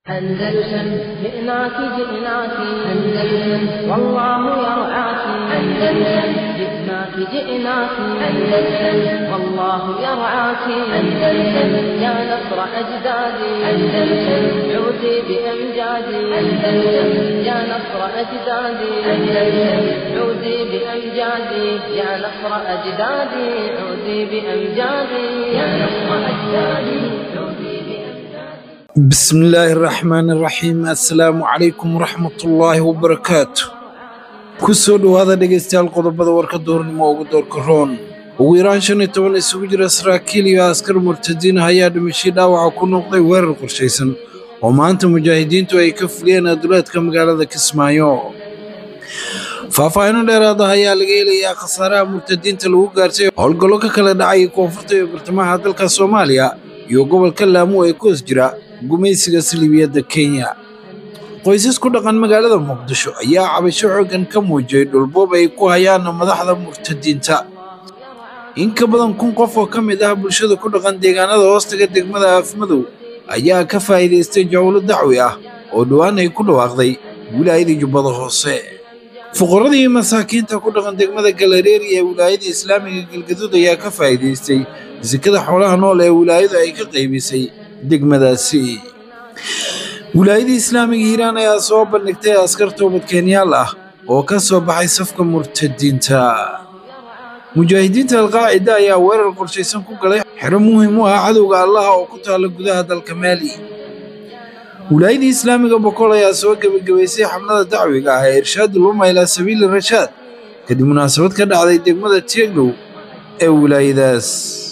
أندلسن جئناك جئناك أندلسن والله يرعاك أندلسن جئناك جئناك أندلسن والله يرعاك أندلسن يا نصر أجدادي أندلسن عودي بأمجادي أندلسن يا نصر أجدادي أندلسن عودي بأمجادي يا نصر أجدادي عودي بأمجادي يا نصر أجدادي عودي بأمجادي بسم الله الرحمن الرحيم assalaamu calaykum waraxmatullaahi wabarakaatu ku soo dhowaada dhegaystayaal qodobada warka duurnimo ugu doorka roon ugu yaraan shan iyo toban isugu jira saraakiil iyo askar murtadiin ayaa dhimashii dhaawaca ku noqday weerar qorshaysan oo maanta mujaahidiintu ay ka fuliyeen aduleedka magaalada kismaayo faahfaahinno dheeraad ah ayaa laga helayaa khasaaraha murtadiinta lagu gaartay howlgallo ka kala dhacay koonfurta iyo bartamaha dalka soomaaliya iyo gobolka laamo ee ku hoos jira gumaysiga saliibiyadda kenya qoysas ku dhaqan magaalada muqdisho ayaa cabasho xooggan ka muujiyey dhulboob ay ku hayaan madaxda murtadiinta in ka badan kun qof oo ka mid ah bulshada ku dhaqan deegaanada hoostaga degmada afmadow ayaa ka faa'iidaystay jawlo dacwi ah oo dhowaan ay ku dhawaaqday wilaayada jubbada hoose fuqaradii masaakiinta ku dhaqan degmada galareeri ee wilaayada islaamiga galgaduud ayaa ka faa'iidaystay sekada xoolaha nool ee wilaayadu ay ka qaybisay degmadaasi wilaayada islaamiga hiiraan ayaa soo bandhigtay askar toobadkeenyaal ah oo ka soo baxay safka murtadiinta mujaahidiinta alqaacida ayaa weerar qorshaysan ku galay xero muhiim u ah cadowga allaha oo ku taala gudaha dalka maali wilaayada islaamiga boqol ayaa soo gebagabaysay xamlada dacwiga ah ee irshaad uluma ilaa sabiili rashaad kadib munaasabad ka dhacday degmada tieglow ee wilaayadaas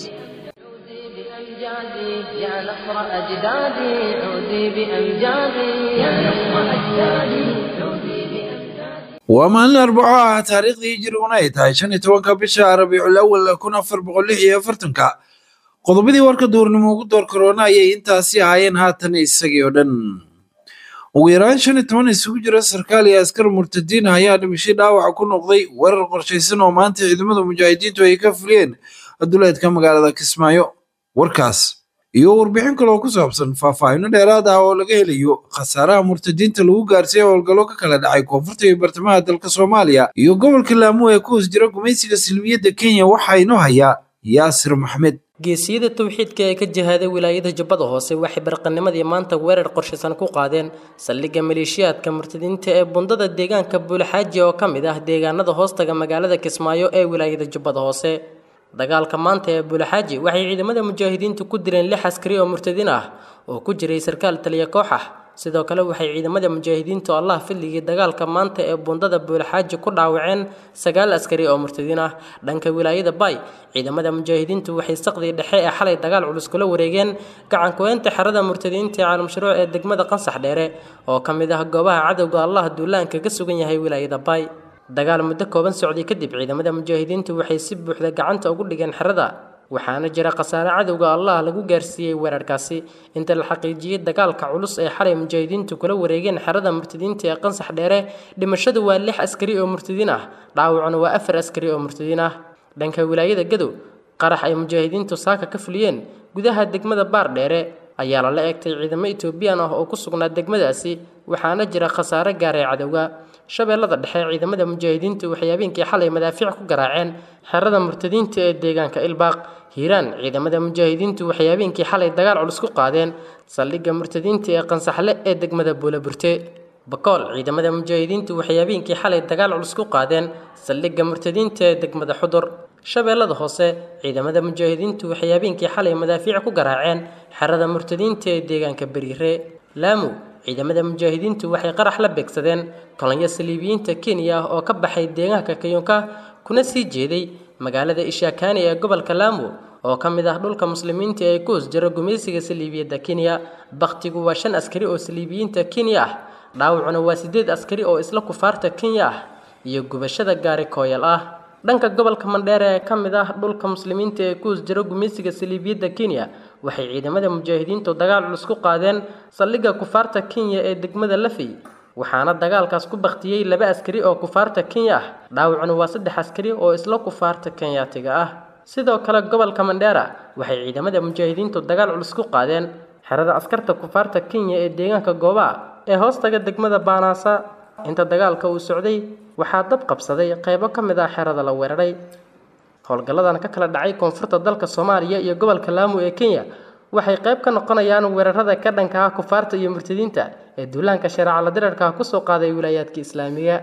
بأمجادي يا نصر أجدادي عودي بأمجادي يا نصر أجدادي عودي بأمجادي waa maalin arbaco ah taariikhdii hijriguna ay tahay shan iyo tobanka bisha rabiicul awal kun afar boqol lix iyo afartanka qodobadii warka duurnimo ugu door karoona ayay intaasi ahaayeen haatan isagii oo dhan ugu yaraan shan iyo toban isugu jira sarkaal iyo askar murtadiin ah ayaa dhimashay dhaawaca ku noqday weerar qorshaysan oo maanta ciidamada mujaahidiintu ay ka fuliyeen aduleedka magaalada kismaayo warkaas iyo warbixin kale oo ku saabsan faahfaahinno dheeraad ah oo laga helayo khasaaraha murtadiinta lagu gaarsiiya howlgallo ka kala dhacay koonfurta iyo bartamaha dalka soomaaliya iyo gobolka laamo ee ku hoos jira gumaysiga silmiyadda kenya waxaa inoo hayaa yaasir maxmed geesiyada towxiidka ee ka jihaaday wilaayada jubbada hoose waxay barqanimadii maanta weerar qorshaysan ku qaadeen saldhigga maleeshiyaadka murtadiinta ee bundada deegaanka buulaxaaji oo ka mid ah deegaanada hoostaga magaalada kismaayo ee wilaayada jubbada hoose dagaalka maanta ee buulaxaaji waxay ciidamada mujaahidiintu ku dileen lix askari oo murtadiin ah oo ku jiray sarkaal taliya koox ah sidoo kale waxay ciidamada mujaahidiintu allah fadligii dagaalka maanta ee bundada buulaxaaji ku dhaawaceen sagaal askari oo murtadiin ah dhanka wilaayada bay ciidamada mujaahidiintu waxay saqdii dhexe ee xalay dagaal culus kula wareegeen gacankuweynta xerada murtadiinta ee caalamshuruuc ee degmada qansax dheere oo ka mid ah goobaha cadowga allah duulaanka ka sugan yahay wilaayada bay dagaal muddo kooban socday kadib ciidamada mujaahidiintu waxay si buuxda gacanta ugu dhigeen xerada waxaana jira khasaare cadowga allah lagu gaarsiiyey weerarkaasi inta la xaqiijiyey dagaalka culus ee xalay mujaahidiintu kula wareegeen xerada murtadiinta ee qansax dheere dhimashadu waa lix askari oo murtadiin ah dhaawacuna waa afar askari oo murtadiin ah dhanka wilaayada gadow qarax ay mujaahidiintu saaka ka fuliyeen gudaha degmada baar dheere ayaa lala eegtay ciidamo etoobiyaan ah oo ku sugnaa degmadaasi waxaana jira khasaare gaaray cadowga shabeellada dhexe ciidamada mujaahidiintu waxay habeenkii xalay madaafiic ku garaaceen xerada murtadiinta ee deegaanka ilbaaq hiiraan ciidamada mujaahidiintu waxay habeenkii xalay dagaal culus ku qaadeen saldhigga murtadiinta ee qansaxle ee degmada buulaburte bakool ciidamada mujaahidiintu waxay habeenkii xalay dagaal culus ku qaadeen saldhigga murtadiinta ee degmada xudur shabeellada hoose ciidamada mujaahidiintu waxay habeenkii xalay madaafiic ku garaaceen xerada murtadiinta ee deegaanka beriire laamu ciidamada mujaahidiintu waxay qarax la beegsadeen kolonyo saliibiyiinta kenya ah oo ka baxay deegaanka kayunka kuna sii jeeday magaalada ishaakaani ee gobolka laamo oo ka mid ah dhulka muslimiinta ee ku hoos jira gumaysiga saliibiyadda kenya bakhtigu waa shan askari oo saliibiyiinta kenya ah dhaawacuna waa siddeed askari oo isla kufaarta kenya ah iyo gubashada gaari kooyal ah dhanka gobolka mandheere ee ka mid ah dhulka muslimiinta ee ku hoos jira gumaysiga saliibiyadda kenya waxay ciidamada mujaahidiintu dagaal culus ku qaadeen saldhigga kufaarta kenya ee degmada lafey waxaana dagaalkaas ku baktiyey laba askari oo kufaarta kenya ah dhaawacuna waa saddex askari oo isla kufaarta kenyaatiga ah sidoo kale gobolka mandheera waxay ciidamada mujaahidiintu dagaal culus ku qaadeen xerada askarta kufaarta kenya ee deegaanka gooba ee hoostaga degmada baanaasa inta dagaalka uu socday waxaa dab qabsaday qaybo ka mid ah xerada la weeraray howlgalladan ka kala dhacay koonfurta dalka soomaaliya iyo gobolka laamu ee kenya waxay qayb ka noqonayaan weerarada ka dhanka ah kufaarta iyo murtadiinta ee duulaanka shareeca la dirarka kusoo qaaday wilaayaadka islaamiga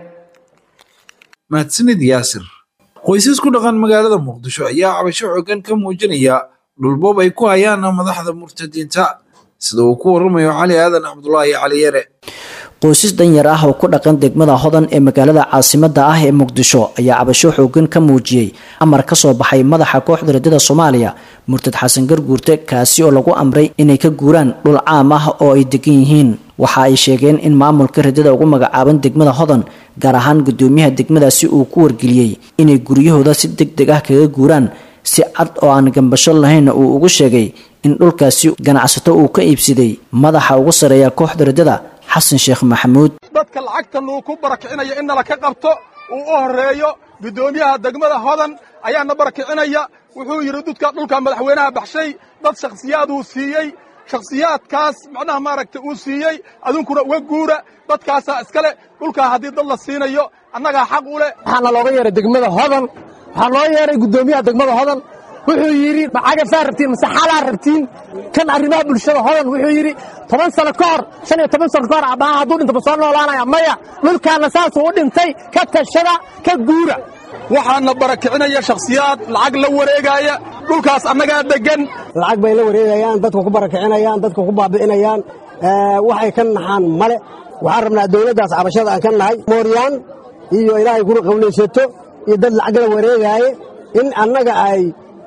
mahadsanid yaasir qoysas ku dhaqan magaalada muqdisho ayaa cabasho xooggan ka muujinaya dhulboob ay ku hayaan madaxda murtadiinta sida uu ku waramayo cali aadan cabdulaahi cali yare qoysas danyar ah oo ku dhaqan degmada hodan ee magaalada caasimada ah ee muqdisho ayaa cabasho xoogan ka muujiyey amar ka soo baxay madaxa kooxda radada soomaaliya murtad xasan garguurte kaasi oo lagu amray inay ka guuraan dhul caam ah oo ay degan yihiin waxa ay sheegeen in maamulka radada ugu magacaaban degmada hodan gaar ahaan gudoomiyaha degmadaasi uu ku wargeliyey inay guryahooda si deg deg ah kaga guuraan si cad oo aan gambasho lahaynna uu ugu sheegay in dhulkaasi ganacsato uu ka iibsaday madaxa ugu sareeya kooxda radada xasan sheekh maxamuud dadka lacagta lagu ku barakicinaya in nala ka qabto uu u horreeyo guddoomiyaha degmada hodan ayaana barakicinaya wuxuu yidhi dudka dhulka madaxweynaha baxshay dad shakhsiyaad uu siiyey shakhsiyaadkaas macnaha maaragtay uu siiyey adunkuna uga guura dadkaasaa iskale dhulkaa haddii dad la siinayo annagaa xaq u leh waxaana looga yeeray degmada hodan waxaa loo yeeray guddoomiyaha degmada hodan wuxuu yidhi macagafaa rabtiin mase xalaa rabtiin kan arrimaha bulshada hodan wuxuu yidhi toban sano ka hor shan iyo toban sano ka hor abbaha hadduu dhinto ma soo noolaanaya maya dhulkaanna saasuu u dhintay ka tashada ka guura waxaana barakicinaya shakhsiyaad lacag la wareegaaya dhulkaas annagaa deggan lacag bay la wareegayaan dadka ku barakicinayaan dadka ku baabi'inayaan waxay ka naxaan male waxaan rabnaa dawladdaas cabashada aan ka nahay mooryaan iyo ilaahay kuna qawlaysato iyo dad lacag la wareegaaye in annaga ay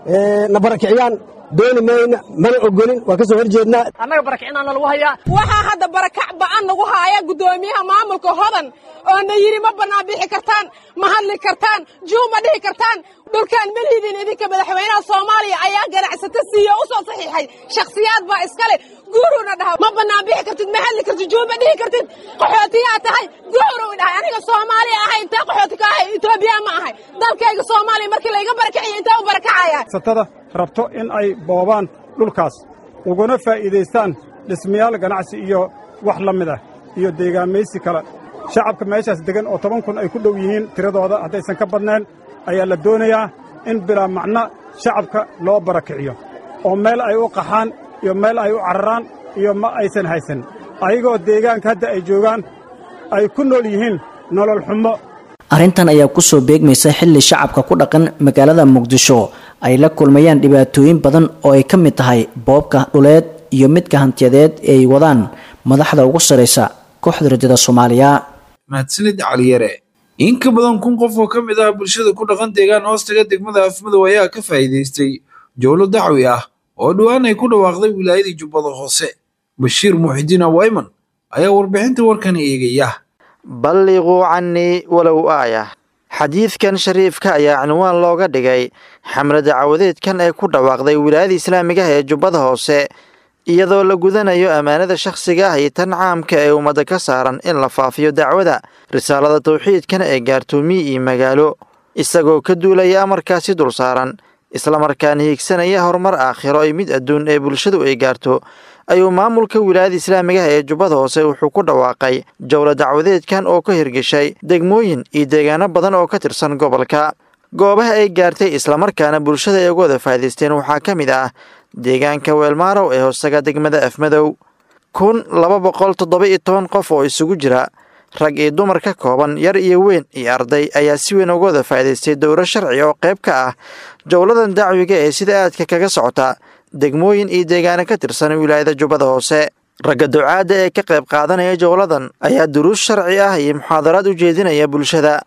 na barakiciyaan dooni mayna mana ogolin waa ka soo hor jeednaa annaga barakicinaana lagu hayaa waxaa hadda barakac ba'an nagu haaya guddoomiyaha maamulka hodan oo na yidhi ma bannaan bixi kartaan ma hadli kartaan juu ma dhihi kartaan dhulkaan ma liidin idinka madaxweynaha soomaaliya ayaa ganacsato siiye u soo saxiixay shakhsiyaad baa iskale guuruuna dhaha ma bannaan bixi kartid ma hadli kartid juu ma dhihi kartid qaxootiyaa tahay guuruu dhahay aniga soomaaliya ahay intee qaxooti ka ahay etoobiya ma ahay dalkayga soomaaliya markii layga barakiciyo intee u barakacaya satada rabto in ay boobaan dhulkaas uguna faa'iidaystaan dhismayaal ganacsi iyo wax la mid ah iyo deegaamaysi kale shacabka meeshaas deggan oo toban kun ay ku dhow yihiin tiradooda haddaysan ka badnayn ayaa la doonayaa in bilaa macno shacabka loo barakiciyo oo meel ay u qaxaan iyo meel ay u cararaan iyo ma aysan haysan ayagoo deegaanka hadda ay joogaan ay ku nool yihiin nolol xumo arrintan ayaa kusoo beegmaysa xilli shacabka ku dhaqan magaalada muqdisho ay la kulmayaan dhibaatooyin badan oo ay ka mid tahay boobka dhuleed iyo midka hantiyadeed ee ay wadaan madaxda ugu saraysa kooxda rajada soomaaliya mahadsanid caliyare in ka badan kun qof oo ka mid ah bulshada ku dhaqan deegaan hoostaga degmada afmadow ayaa ka faa'iidaystay jowlo dacwi ah oo dhowaan ay ku dhawaaqday wilaayadii jubbada hoose bashiir muuxidiin awayman ayaa warbixinta warkan eegaya balliquu cannii walow aayah xadiidkan shariifka ayaa cinwaan looga dhigay xamle dacawadeedkan ee ku dhawaaqday wilaayada islaamiga ah ee jubbada hoose iyadoo la gudanayo ammaanada shakhsiga ah iyo tan caamka ee ummadda ka saaran in la faafiyo dacwada risaalada tawxiidkan ee gaartoomiye iyo magaalo isagoo ka duulaya amarkaasi dul saaran islamarkaana hiigsanaya horumar aakhiro iyo mid adduun ee bulshadu ay gaarto ayuu maamulka wilaayada islaamiga ah ee jubbada hoose wuxuu ku dhawaaqay jowlo dacwadeedkan oo ka hirgeshay degmooyin iyo deegaano badan oo ka tirsan gobolka goobaha ay gaartay islamarkaana bulshada ay uga wada faa'idaysteen waxaa ka mid ah deegaanka weelmaarow ee hoosaga degmada afmadow kun laba boqol toddoba iyo toban qof oo isugu jira rag iyo dumar ka kooban yar iyo weyn iyo arday ayaa si weyn uga wada faa'idaystay dowro sharci oo qayb ka ah jowladan dacwiga ee sida aadka kaga socota degmooyin iyo deegaano ka tirsan wilaayada jubbada hoose ragga ducaadda ee ka qayb qaadanaya jowladan ayaa duruus sharci ah iyo muxaadaraad u jeedinaya bulshada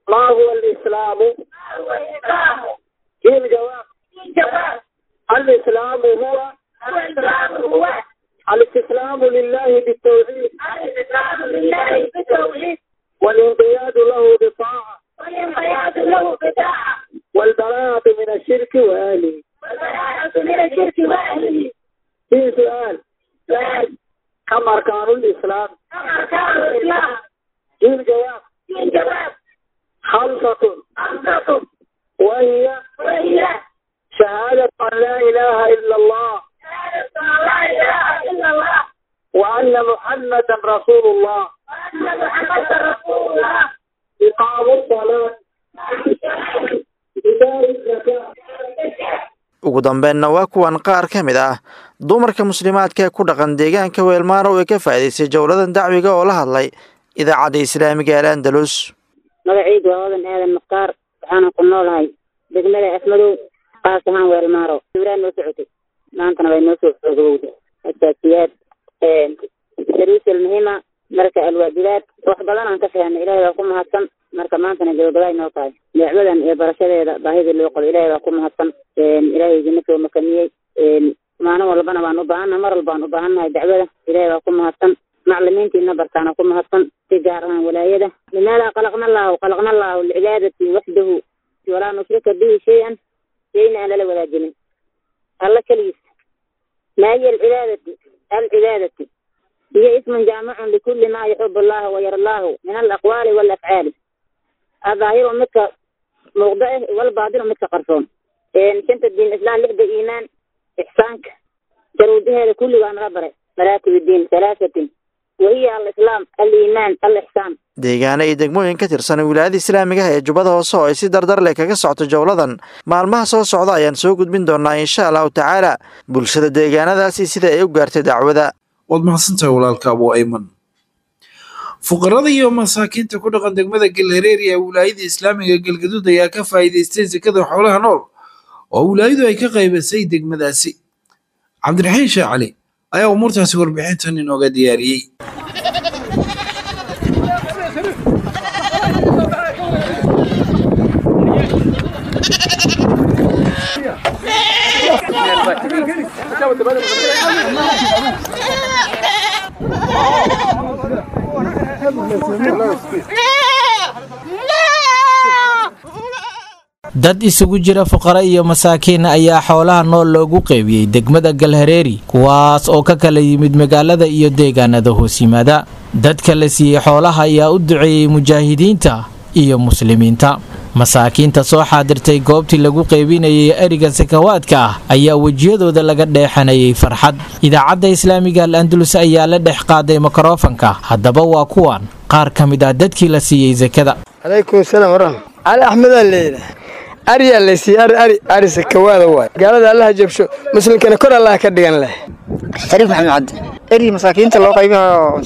الإسلام هو الاستسلام لله بالتوحيد الاستسلام لله بالتوحيد والانقياد له بالطاعة والانقياد له بالطاعة والبراءة من الشرك وأهله والبراءة من الشرك وأهله في سؤال سؤال كم أركان الإسلام كم أركان الإسلام جيل جواب جيل جواب خمسة خمسة وهي وهي شهادة أن لا إله إلا الله شهادة أن لا إله إلا الله وأن محمدا رسول الله وأن محمدا رسول الله إقام الصلاة إيتاء الزكاة ugu dambeynna waa kuwan qaar ka mid ah dumarka muslimaadka ee ku dhaqan deegaanka weelmaaro ee ka faa'iidaystay jowladan dacwiga oo la hadlay idaacadda islaamiga al andalus magacaydu waa odan aadan mukhtaar waxaana ku noolahay degmada afmadow qaas ahaan weelmaaro ibraan noo socotay maantana way noo soo xoogowda asaasiyaad daruusal muhiima marka alwaajibaad wax badan aan ka fahanay ilaahay baa ku mahadsan marka maantana gabagabaay noo tahay dacwadan iyo barashadeeda baahida loo qabo ilaahay baa ku mahadsan ilaahay idina soo makaniyey maalin walbana waan u baahannahay mar walba waan u baahannahay dacwada ilaahay baa ku mahadsan maclimiintiina bartaana ku mahadsan si gaar ahaan walaayada limaada khalaqna allahu khalaqna allahu licibaadati waxdahu walaa nushrika bihi shay-an shayna aan lala wadaajinin alla keligiis maa hiya alcibaadati alcibaadati hiya ismun jaamicun likulli ma yuxib allahu wayara allahu min alaqwaali walafcaali adaahiru midka muuqda eh walbaadinu midka qarsoon shanta diin islaan lixda iimaan ixsaanka jaruudaheeda kulligaa naga baray maraatib diin halaasatin wahiya alislaam aliimaan alixsaan deegaano iyo degmooyin ka tirsan wilaayada islaamiga ah ee jubbada hoose oo ay si dardar leh kaga socoto jowladan maalmaha soo socda ayaan soo gudbin doonaa insha allahu tacaala bulshada deegaanadaasi sida ay u gaartay dacwada waad mahadsantahay walaalka abu ayman fuqarada iyo masaakiinta ku dhaqan degmada galhareeri ee wilaayada islaamiga galgaduud ayaa ka faa'iidaystay sekada xoolaha nool oo wilaayadu ay ka qaybisay degmadaasi cabdiraxiin sheekh cali ayaa umuurtaasi warbixintan inooga diyaariyey dad isugu jira fuqara iyo masaakiin ayaa xoolaha nool loogu qeybiyey degmada galhareeri kuwaas oo ka kala yimid magaalada iyo deegaanada hoos yimaada dadka la siiyey xoolaha ayaa u duceeyey mujaahidiinta iyo muslimiinta masaakiinta soo xaadirtay goobtii lagu qeybinayay eriga sakawaadka ah ayaa wejiyadooda laga dheexanayay farxad idaacadda islaamiga al andalus ayaa la dhex qaaday mikrofanka haddaba waa kuwan qaar ka mid ah dadkii la siiyey sakada calaykum salaam waraxmat cali axmedaa leeyidha ariyaa laysiiye ari ari ari sakawaada waay gaalada allaha jabsho muslimkana kor allaha ka dhigan leh shariif maxamed cabdi eri masaakiinta loo qaybayo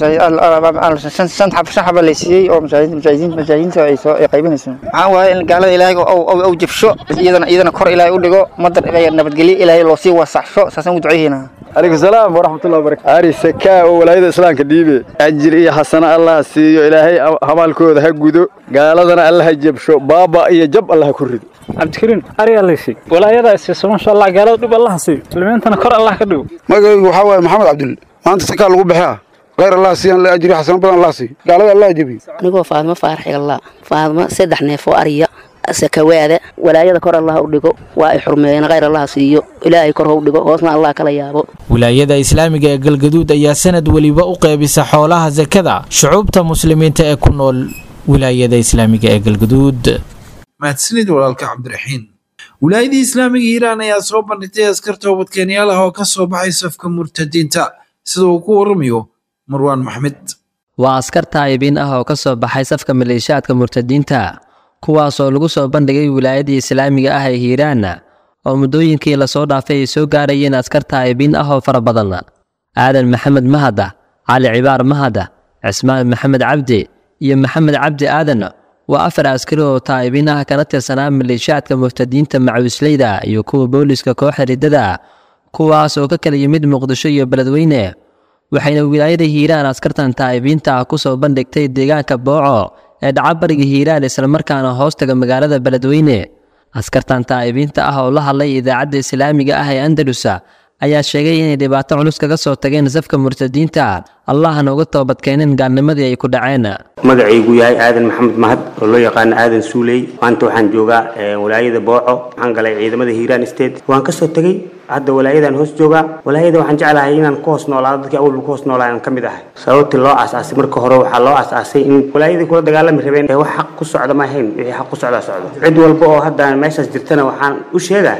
shan xaba laysiiyey oo mujaahidiinta ay soo qaybinayso maxaa waaye in gaalada ilaahay ou jabsho iyadana iyadana kor ilaahay u dhigo madar nabadgelyo ilaahay loo sii wasaxsho saasaan u duceyhayna calaykum salaam waraxmatullahi wabarakatu ari sakaa oo walaayada islaamka dhiibe ajir iyo xasano allah siiyo ilaahay hamaalkooda ha gudo gaaladana allaha jabsho baaba iyo jab allaha ku rido cabdikariin ariyaa laysiiy walaayada isiiso maasha allah gaalada dhib allaha siiyo muslimiintana kor allah ka dhigo magacaygu waxaa waaye maxamed cabdul maanta sakaa lagu baxaa khayr allah siiyan la ajri xasano badan allah siiyo gaalada allah jabiyo anigoo faadmo faarax igalla faadmo saddex neef oo ariya sakawaada walaayada kor allah u dhigo waa ay xurmeeyeen khayr allah siiyo ilaahay kor hou dhigo hoosna allah kala yaabo wilaayada islaamiga ee galgaduud ayaa sanad weliba u qeybisa xoolaha sakada shucuubta muslimiinta ee ku nool wilaayada islaamiga ee galgaduud mahadsanid walaalka cabdiraxiin wilaayadii islaamiga hiiraan ayaa soo bandhigtay askar toobadkeenyaal ah oo ka soo baxay safka murtadiinta sida uu ku waramayo marwaan maxmed waa askar taayibiin ah oo ka soo baxay safka maleeshiyaadka murtadiinta kuwaasoo lagu soo bandhigay wilaayadii islaamiga ah ee hiiraan oo muddooyinkii lasoo dhaafay ay soo gaarayeen askar taayibiin ah oo fara badan aadan maxamed mahada cali cibaar mahada cismaan maxamed cabdi iyo maxamed cabdi aadan waa afar askari oo taa'ibiin ah kana tirsanaa maleeshiyaadka muftadiinta macawisleyda iyo kuwa booliska kooxda riddada kuwaas oo ka kala yimid muqdisho iyo beledweyne waxayna wilaayada hiiraan askartan taa'ibiinta ah ku soo bandhigtay deegaanka booco ee dhacabariga hiiraan islamarkaana hoostaga magaalada beledweyne askartan taa'ibiinta ah oo la hadlay idaacadda islaamiga ah ee andalusa ayaa sheegay inay dhibaato culus kaga soo tageen safka murtadiinta allahna uga toobadkeeneen gaalnimadii ay ku dhaceen magacaygu yahay aadan maxamed mahad oo loo yaqaano aadan suuley maanta waxaan joogaa walaayada booco waxaan galay ciidamada hiiraan state waan kasoo tegey hadda walaayadan hoos joogaa walaayada waxaan jeclahay inaan ku hoos noolaado dadkii awalba ku hoos noolaa aan ka mid ahay sababtii loo aasaasay marka hore waxaa loo aasaasay in walaayadii kula dagaalami rabeen ee wax xaq ku socda ma ahayn wixii xaq ku socdaa socdo cid walba oo hadda meeshaas jirtana waxaan u sheegaa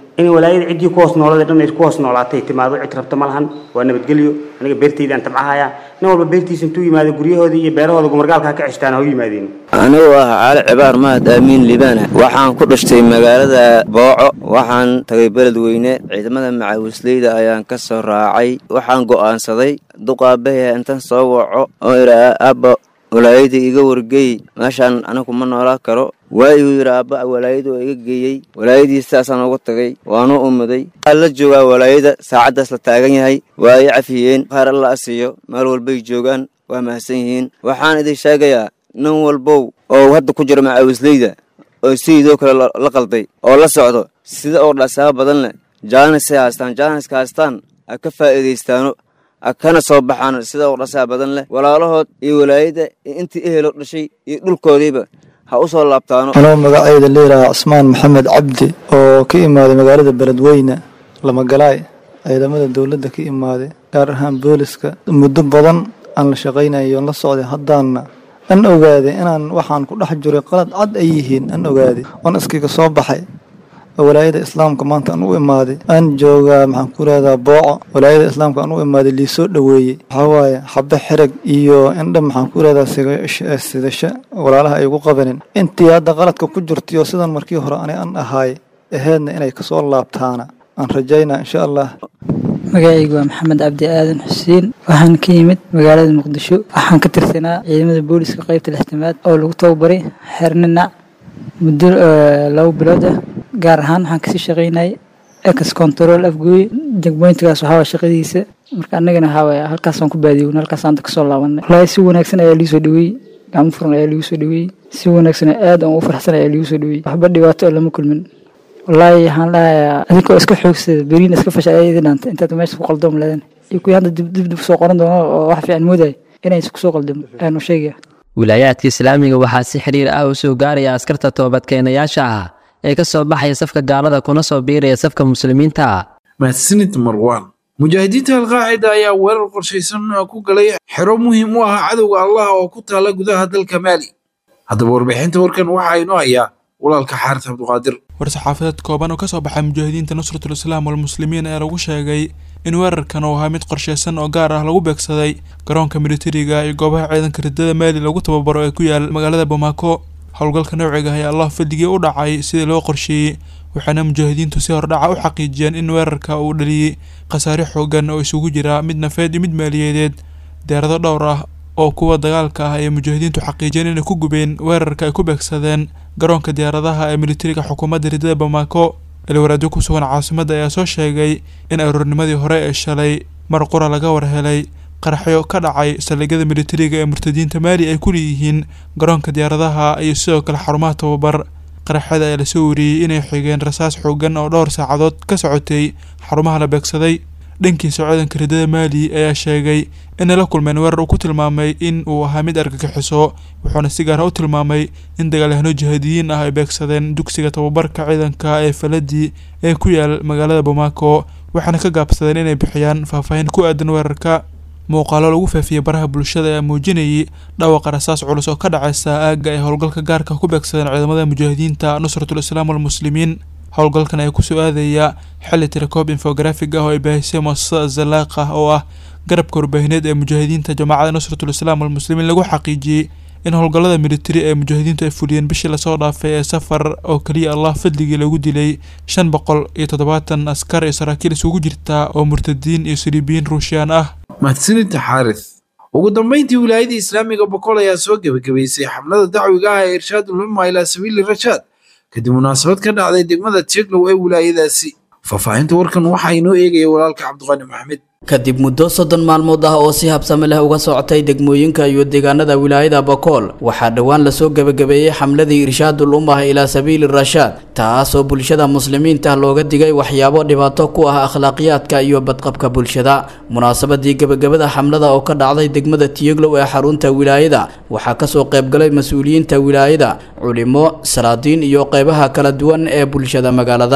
in walaayada ciddii ku hoos noolada dhan ay ku hoos noolaatay timaado cid rabta ma lahan waa nabadgelyo aniga beertaydaan tabcahaya nin walba beertiisa intuu yimaado guryahoodii iyo beerahooda gumargaalka ka ceshtaan ha u yimaadeen anigu ah cali cibaar mahad aamiin libaana waxaan ku dhashtay magaalada booco waxaan tagay beledweyne ciidamada macaawisleyda ayaan ka soo raacay waxaan go'aansaday duqaabahaya intaan soo waco oo idhaa aabba walaayada iga wargeey meeshaan anigu ma noolaa karo waayuu yidhi aabba walaayadu oo iga geeyey walaayadii sidaasaan ugu tagay waanu umuday waxaa la joogaa walaayada saacaddaas la taagan yahay waa ay cafiyeen qaar alla asiiyo meel walbay joogaan waa mahadsan yihiin waxaan idin sheegayaa nin walbow oo hadda ku jira macaawisleyda oo sidoo kale la qalday oo la socdo sida oo dhasaaba badan leh jaanisay haastaan jaaniska haastaan ha ka faa'iidaystaano ha kana soo baxaan sida oo dhasaa badan leh walaalahood iyo walaayada iyo intii ehelo dhashay iyo dhulkoodiiba ha u soo laabtaano anoo magacayda leeyahaa cusmaan maxamed cabdi oo ka imaaday magaalada beledweyne lamagalaay ciidamada dowladda ka imaaday gaar ahaan booliska muddo badan aan la shaqaynayo la socday haddaanna an ogaaday inaan waxaan ku dhex jiray qalad cad ay yihiin an ogaaday oon iskiga soo baxay oo walaayada islaamka maanta aan u imaaday aan joogaa maxaan ku leedaa booco walaayada islaamka aan u imaaday liisoo dhoweeyey waxaa waaye xabe xereg iyo indha maxaan ku leedaa sidasho walaalaha ay ugu qabanin intii hadda qaladka ku jirtayo sidan markii hore ani an ahaay aheedna inay kasoo laabtaana aan rajaynaa insha allah magacaygu waa maxamed cabdi aadan xuseen waxaan ka yimid magaalada muqdisho waxaan ka tirsanaa ciidamada booliska qaybta lixtamaad oo lagu tababaray xeerninac muddo labo bilood ah gaar ahaan waxaan kasii shaqaynayay ex control afgooy jagboyntigaas waxaa waa shaqadiisa marka annagana waxaa waaya halkaasaan ku baadiyown halkaasaan da kasoo laabanay wallaahi si wanaagsan ayaa liisoo dhaweeyey gacmo furan ayaa liigu soo dhaweeyey si wanaagsan aad aan u farxsan ayaa liigu soo dhaweeyey waxba dhibaato oo lama kulmin wallaahi waxaan leeyahaa adinkoo iska xoogsada beriina iska fasha ayaa idin dhaantay intaad meesha ku qaldoom leedan iyo kuwii hadda dib dib soo qoran doono oo wax fiican moodaya inaysan kusoo qaldamo ayaanu sheegaya wilaayaadka islaamiga waxaa si xiriir ah u soo gaaraya askarta toobadkeenayaasha ah ee ka soo baxaya safka gaalada kuna soo biiraya safka muslimiinta mahadsanid marwaan mujaahidiinta alqaacida ayaa weerar qorshaysan ku galay xero muhiim u ah cadowga allah oo ku taala gudaha dalka maali haddaba warbixinta warkan waxaa inoo hayaa walaalka xaaris cabduqaadir war-saxaafadeed kooban oo ka soo baxay mujaahidiinta nusratul islaam walmuslimiin ayaa lagu sheegay in weerarkan uu ahaa mid qorshaysan oo gaar ah lagu beegsaday garoonka militariga iyo goobaha ciidanka ridada maali lagu tababaro ee ku yaal magaalada bamako howlgalka nawciga ayaa allah fadligii u dhacay sidii loo qorsheeyey waxaana mujaahidiintu si hordhaca u xaqiijiyeen in weerarka uu dhaliyey khasaare xoogan oo isugu jira mid nafeed iyo mid maaliyadeed deerado dhowr ah oo kuwa dagaalka ah ayay mujaahidiintu xaqiijiyeen inay ku gubeen weerarka ay ku beegsadeen garoonka diyaaradaha ee militariga xukuumadda ridada bamako ilwaraadyo ku sugan caasimadda ayaa soo sheegay in aroornimadii hore ee shalay mar qura laga warhelay qaraxyo ka dhacay saldhigyada militariga ee murtadiinta maali ay ku leeyihiin garoonka diyaaradaha iyo sidoo kale xarumaha tababar qaraxyada ayaa lasoo wariyey inay xigeen rasaas xoogan oo dhowr saacadood ka socotay xarumaha la beegsaday dhankiisa ciidanka ridada maali ayaa sheegay inay la kulmeen weerar uu ku tilmaamay in uu ahaa mid argagixiso wuxuuna si gaara u tilmaamay in dagaalyahano jihaadiyiin ah ay beegsadeen dugsiga tababarka ciidanka ee faladii ee ku yaal magaalada bamako waxaana ka gaabsadeen inay bixiyaan faahfaahin ku aadan weerarka muuqaalo lagu faafiyey baraha bulshada ayaa muujinayay dhawaqa rasaas culus oo ka dhacaysa aagga ay howlgalka gaarka ku beegsadeen ciidamada mujaahidiinta nusratul islaam walmuslimiin howlgalkan ayaa kusoo aadaya xilli tirakoob infografig ah oo ay baahisay muasasada zalaaqa oo ah garabka warbaahineed ee mujaahidiinta jamaacada nusratul islaam walmuslimiin lagu xaqiijiyey in howlgallada militari ee mujaahidiintu ay fuliyeen bishii lasoo dhaafay ee safar oo keliya allah fadligii lagu dilay shan boqol iyo toddobaatan askar iyo saraakiil isugu jirta oo murtadiin iyo saliibiyiin ruushiyaan ah mahadsanidta xaaris ugu dambayntii wilaayadii islaamiga boqol ayaa soo gebagabaysay xamlada dacwiga ah ee irshaadul umma ilaa sabiili rashaad kadib munaasabad ka dhacday degmada jeglow ee wilaayadaasi faahfaahinta warkan waxaa inoo eegaya walaalka cabdiqani maxamed kadib muddo soddon maalmood ah oo si habsame leh uga socotay degmooyinka iyo deegaanada wilaayada bakool waxaa dhowaan lasoo gebagabeeyey xamladii irshaadul ummah ilaa sabiili rashaad taasoo bulshada muslimiinta looga digay waxyaabo dhibaato ku ah akhlaaqiyaadka iyo badqabka bulshada munaasabadii gebagabada xamlada oo ka dhacday degmada tiyeglow ee xarunta wilaayada waxaa kasoo qaybgalay mas-uuliyiinta wilaayada culimo salaadiin iyo qeybaha kala duwan ee bulshada magaalada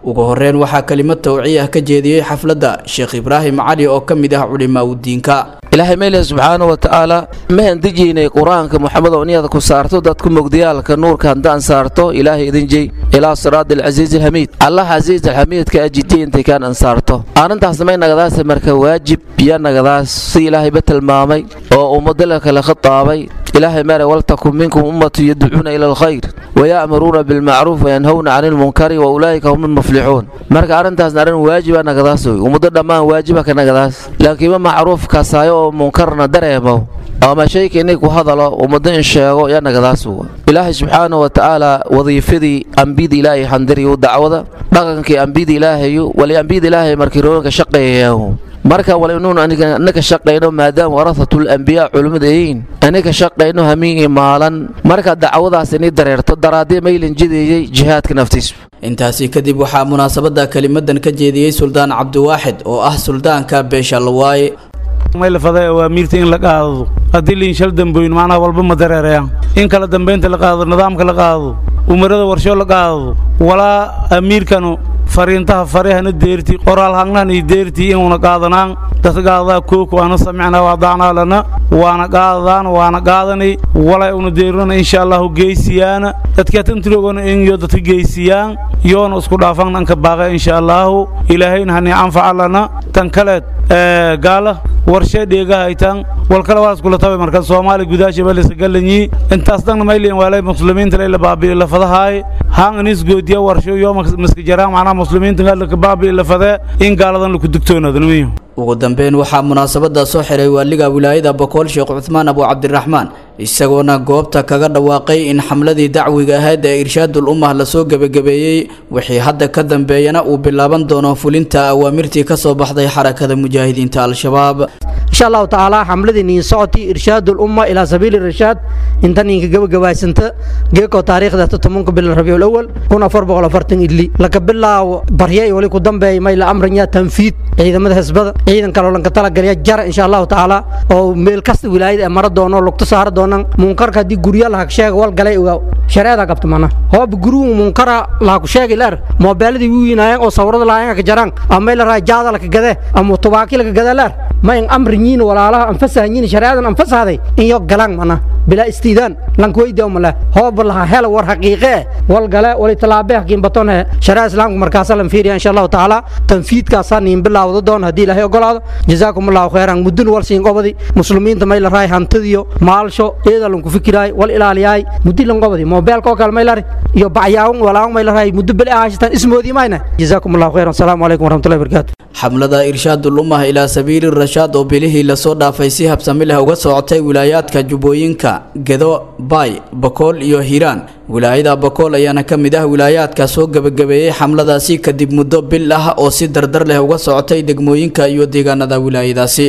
ugu horeyn waxaa kelimad tawciye ah ka jeediyey xafladda sheekh ibraahim cali oo ka mid ah culimaa udiinka ilaahay meeleh subxaana wa tacaala mahan dejiynay qur-aanka moxamed oo niyada ku saarto dadku mogdiyaalka nuurka haddaan saarto ilaahay idin jey ilaa siraadi alcasiizi alxamiid allah casiiz alxamiidka ajidiintay kaan ansaarto arrintaas may nagadaas marka waajib iyo nagadaas si ilaahayba tilmaamay oo ummadala kale khitaabay ilaahay mere waltakun minkum ummatu yadcuuna ila alkhayr waya'muruuna bilmacruuf wayanhowna cani lmunkari wa ulaa'ika hum almuflixuun marka arrintaasna arrin waajiba nagadaas wey ummado dhammaan waajiba ka nagadaas laakiinma macruuf kasaayo oo munkarna dareemo ama shayka inay ku hadalo ummado in sheego yaa nagadaas wa ilaahay subxaana wa tacaala wadiifadii ambiyada ilaahay handiriyu dacwada dhaqankii ambiyada ilaahayu wali ambiyada ilaahay markii roonka shaqeeyayahu marka wal inuun anaka shaqayno maadaama warahatul ambiyaa culimmada yihiin anaka shaqayno hamiin iyo maalan marka dacwadaas inay dareerto daraadee maylan jideeyey jihaadka naftiisu intaasi kadib waxaa munaasabada kelimadan ka jeediyey suldaan cabdiwaaxid oo ah suldaanka beesha lawaaye maylafada awaamiirta in la qaado haddii liinshal damboyn macnaha walba ma dareerayaan in kala dambaynta la qaado nidaamka la qaado umarada warsho la qaado walaa amiirkanu fariintaha farehana deerti qoraal hangnahani deerti inuuna qaadanaan dadka qaadadaa kooku ana samicnaa waadacnaa lana waana qaadadaan waana qaadanay walay una deerinana insha allahu geysiyaana dadka tantirogona inyo dadka geysiyaan yoona isku dhaafan dhanka baaqa insha allahu ilaahayna hani anfaca lana tan kaleed gaala warshee dheegahaytan walkale waa iskula tabay marka soomaali gudaasha balisa galanyi intaas dhanna mayliin waalay muslimiinta layla baabi'i lafadahaay haan inis goodiya warsho yoo maska jaraan macnaha muslimiinta galaka baabi'i lafadee in gaaladan laku digtoonaadnimiyo ugu dambeyn waxaa munaasabada soo xiray waaliga wilaayada bokool sheekh cuthmaan abu cabdiraxmaan isagoona goobta kaga dhawaaqay in xamladii dacwiga ahayd ee irshaadul ummah lasoo gebagabeeyey wixii hadda ka dambeeyana uu bilaaban doono fulinta awaamirtii ka soo baxday xarakada mujaahidiinta al-shabaab insha allahu tacaala xamladii niin socotii irshaadul umma ilaa sabiili irshaad inta niinka gabagabaysanta geeko taariikhda tobanka bil rabiul awal kun afar boqol afartan idli laga bilaawo barya iyo wali ku dambeeya may la amranya tanfiid ciidamada hisbada ciidan kaloo lanka talagalya jara insha allahu tacaala oo meel kasta wilaayada ee mara doono lugta saara doonan munkarka haddii gurya lahag sheega wal galay ogaaw shareeda qabta mana hoob guruhu munkara lahaku sheegi leer moobeeladii wiinaayeen oo sawirada lahayen ka jaraan ama la raa jaada laka gade ama tubaaki laka gade leer ma in amriñiin walaalaha anfasahanyiin shareedan anfasahday in yo galaan mana bilaa istiidaan lankweyda umale hoob laha hela war xaqiiqe wal gale wali talaabe hakiin batone shareeda islaamku markaasa lan fiiriya insha allahu tacaala tanfiidkaasaa niin bilaawda doon haddii ilaahay ogolaado jazaakum allahu khayran mudun wal siin qobadi muslimiinta may la raay hantidiyo maalsho eeda lanku fikiraay wal ilaaliyaay muddi lan qobadi moobeelka oo kale may lari iyo bacyaawun walaawun may la raay muddo beli ahaashatan ismoodii mayna jazaakum allahu khayran asalaamu calaykum waraxmatullahi wabarakaatu xamlada irshaadul ummah ilaa sabiili rashaad oo bilihii lasoo dhaafay si habsami leh uga socotay wilaayaadka jubbooyinka gedo baay bakool iyo hiiraan wilaayada bakool ayaana ka mid ah wilaayaadka soo gebagabeeyey xamladaasi kadib muddo bil ah oo si dardar leh uga socotay degmooyinka iyo deegaanada wilaayadaasi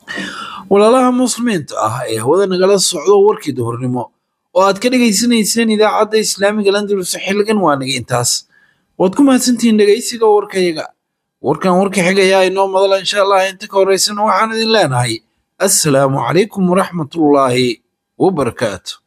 walaalaha muslimiinta ah ee hawada nagala socdo warkii duhurnimo oo aad ka dhegaysanayseen idaacadda islaamiga landulus xilligan waa naga intaas waad ku mahadsantihiin dhegaysiga warkayaga warkan warka xigayaa inoo madala insha allah inta ka horeysana waxaan idin leenahay assalaamu calaykum waraxmatullaahi wabarakaatu